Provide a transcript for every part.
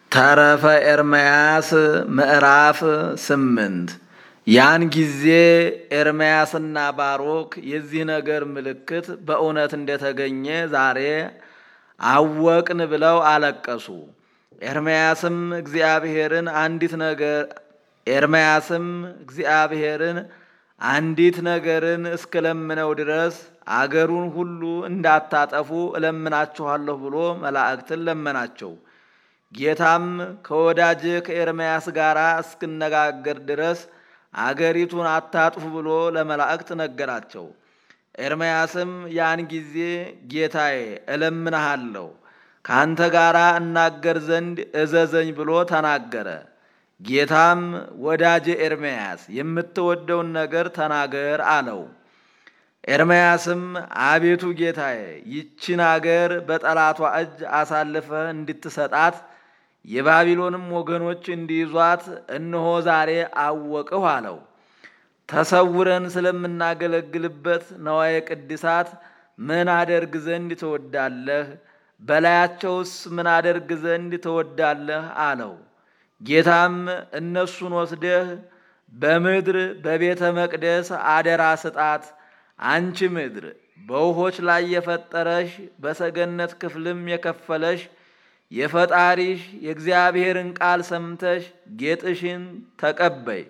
ተረፈ ኤርምያስ ምዕራፍ ስምንት ያን ጊዜ ኤርምያስና ባሮክ የዚህ ነገር ምልክት በእውነት እንደተገኘ ዛሬ አወቅን ብለው አለቀሱ። ኤርምያስም እግዚአብሔርን አንዲት ነገር ኤርምያስም እግዚአብሔርን አንዲት ነገርን እስክለምነው ድረስ አገሩን ሁሉ እንዳታጠፉ እለምናችኋለሁ ብሎ መላእክትን ለመናቸው። ጌታም ከወዳጅ ከኤርምያስ ጋር እስክነጋገር ድረስ አገሪቱን አታጥፉ ብሎ ለመላእክት ነገራቸው። ኤርምያስም ያን ጊዜ ጌታዬ እለምንሃለሁ ከአንተ ጋር እናገር ዘንድ እዘዘኝ ብሎ ተናገረ። ጌታም ወዳጄ ኤርምያስ የምትወደውን ነገር ተናገር አለው። ኤርምያስም አቤቱ ጌታዬ ይችን አገር በጠላቷ እጅ አሳልፈህ እንድትሰጣት የባቢሎንም ወገኖች እንዲይዟት እነሆ ዛሬ አወቅሁ አለው። ተሰውረን ስለምናገለግልበት ነዋየ ቅድሳት ምን አደርግ ዘንድ ትወዳለህ? በላያቸውስ ምን አደርግ ዘንድ ትወዳለህ? አለው። ጌታም እነሱን ወስደህ በምድር በቤተ መቅደስ አደራ ስጣት። አንቺ ምድር በውሆች ላይ የፈጠረሽ በሰገነት ክፍልም የከፈለሽ የፈጣሪሽ የእግዚአብሔርን ቃል ሰምተሽ ጌጥሽን ተቀበይ።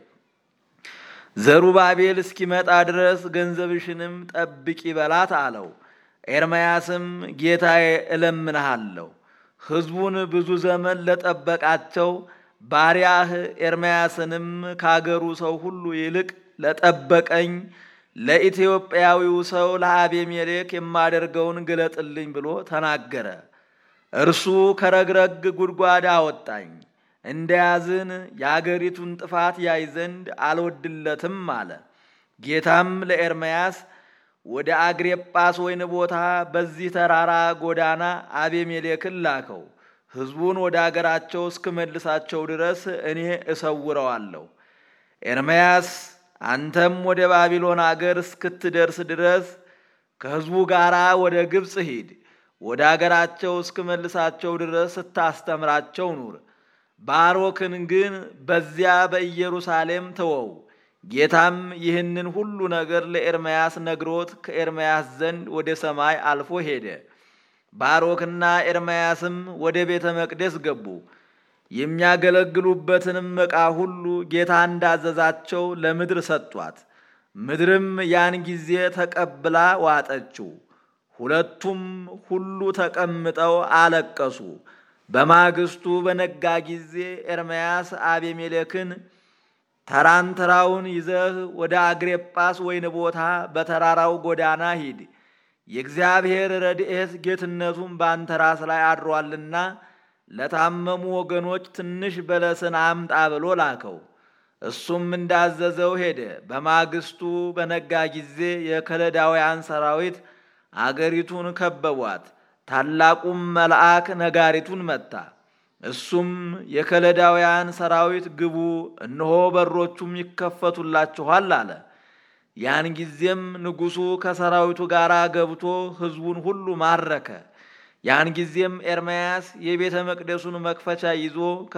ዘሩባቤል እስኪመጣ ድረስ ገንዘብሽንም ጠብቂ በላት አለው። ኤርምያስም ጌታዬ እለምንሃለሁ ሕዝቡን ብዙ ዘመን ለጠበቃቸው ባሪያህ ኤርምያስንም ካገሩ ሰው ሁሉ ይልቅ ለጠበቀኝ ለኢትዮጵያዊው ሰው ለአቤሜሌክ የማደርገውን ግለጥልኝ ብሎ ተናገረ። እርሱ ከረግረግ ጉድጓድ አወጣኝ፣ እንደያዝን የአገሪቱን ጥፋት ያይ ዘንድ አልወድለትም አለ። ጌታም ለኤርምያስ ወደ አግሬጳስ ወይን ቦታ በዚህ ተራራ ጎዳና አቤሜሌክን ላከው። ሕዝቡን ወደ አገራቸው እስክመልሳቸው ድረስ እኔ እሰውረዋለሁ። ኤርምያስ አንተም ወደ ባቢሎን አገር እስክትደርስ ድረስ ከሕዝቡ ጋር ወደ ግብፅ ሂድ። ወደ አገራቸው እስክመልሳቸው ድረስ ስታስተምራቸው ኑር። ባሮክን ግን በዚያ በኢየሩሳሌም ተወው። ጌታም ይህንን ሁሉ ነገር ለኤርምያስ ነግሮት ከኤርምያስ ዘንድ ወደ ሰማይ አልፎ ሄደ። ባሮክና ኤርምያስም ወደ ቤተ መቅደስ ገቡ። የሚያገለግሉበትንም ዕቃ ሁሉ ጌታ እንዳዘዛቸው ለምድር ሰጧት። ምድርም ያን ጊዜ ተቀብላ ዋጠችው። ሁለቱም ሁሉ ተቀምጠው አለቀሱ። በማግስቱ በነጋ ጊዜ ኤርምያስ አቤሜሌክን ተራንተራውን ይዘህ ወደ አግሬጳስ ወይን ቦታ በተራራው ጎዳና ሂድ፣ የእግዚአብሔር ረድኤት ጌትነቱም በአንተ ራስ ላይ አድሯልና ለታመሙ ወገኖች ትንሽ በለስን አምጣ ብሎ ላከው። እሱም እንዳዘዘው ሄደ። በማግስቱ በነጋ ጊዜ የከለዳውያን ሰራዊት አገሪቱን ከበቧት። ታላቁም መልአክ ነጋሪቱን መታ። እሱም የከለዳውያን ሰራዊት ግቡ፣ እነሆ በሮቹም ይከፈቱላችኋል አለ። ያን ጊዜም ንጉሡ ከሰራዊቱ ጋር ገብቶ ሕዝቡን ሁሉ ማረከ። ያን ጊዜም ኤርምያስ የቤተ መቅደሱን መክፈቻ ይዞ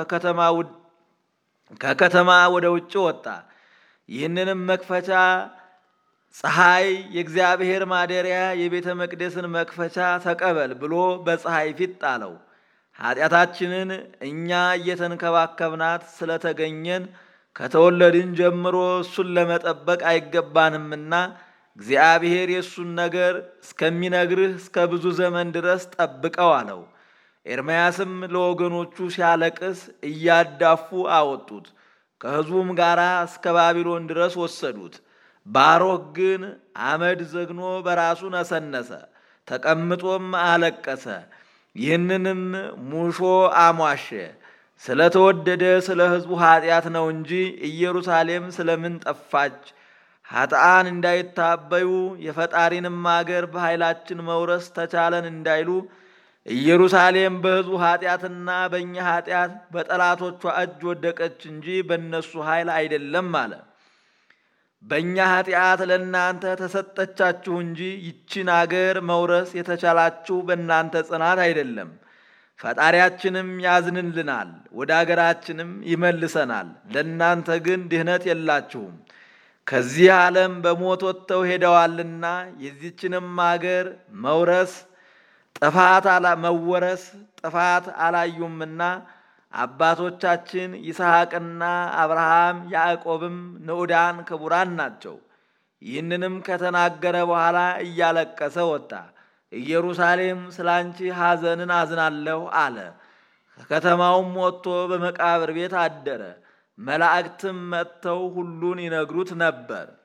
ከከተማ ወደ ውጭ ወጣ። ይህንንም መክፈቻ ፀሐይ የእግዚአብሔር ማደሪያ የቤተ መቅደስን መክፈቻ ተቀበል ብሎ በፀሐይ ፊት ጣለው። ኃጢአታችንን እኛ እየተንከባከብናት ስለተገኘን ከተወለድን ጀምሮ እሱን ለመጠበቅ አይገባንምና እግዚአብሔር የእሱን ነገር እስከሚነግርህ እስከ ብዙ ዘመን ድረስ ጠብቀው አለው። ኤርምያስም ለወገኖቹ ሲያለቅስ እያዳፉ አወጡት፣ ከሕዝቡም ጋር እስከ ባቢሎን ድረስ ወሰዱት። ባሮክ ግን አመድ ዘግኖ በራሱ ነሰነሰ፣ ተቀምጦም አለቀሰ። ይህንንም ሙሾ አሟሸ። ስለተወደደ ስለ ሕዝቡ ኃጢአት ነው እንጂ ኢየሩሳሌም ስለምን ጠፋች? ኃጥአን እንዳይታበዩ የፈጣሪንም አገር በኃይላችን መውረስ ተቻለን እንዳይሉ ኢየሩሳሌም በሕዝቡ ኃጢአትና በእኛ ኃጢአት በጠላቶቿ እጅ ወደቀች እንጂ በእነሱ ኃይል አይደለም አለ። በእኛ ኃጢአት ለእናንተ ተሰጠቻችሁ እንጂ ይችን አገር መውረስ የተቻላችሁ በእናንተ ጽናት አይደለም። ፈጣሪያችንም ያዝንልናል፣ ወደ አገራችንም ይመልሰናል። ለእናንተ ግን ድህነት የላችሁም፣ ከዚህ ዓለም በሞት ወጥተው ሄደዋልና የዚችንም አገር መውረስ ጥፋት መወረስ ጥፋት አላዩምና አባቶቻችን ይስሐቅና አብርሃም ያዕቆብም ንዑዳን ክቡራን ናቸው። ይህንንም ከተናገረ በኋላ እያለቀሰ ወጣ። ኢየሩሳሌም ስለ አንቺ ሐዘንን አዝናለሁ አለ። ከከተማውም ወጥቶ በመቃብር ቤት አደረ። መላእክትም መጥተው ሁሉን ይነግሩት ነበር።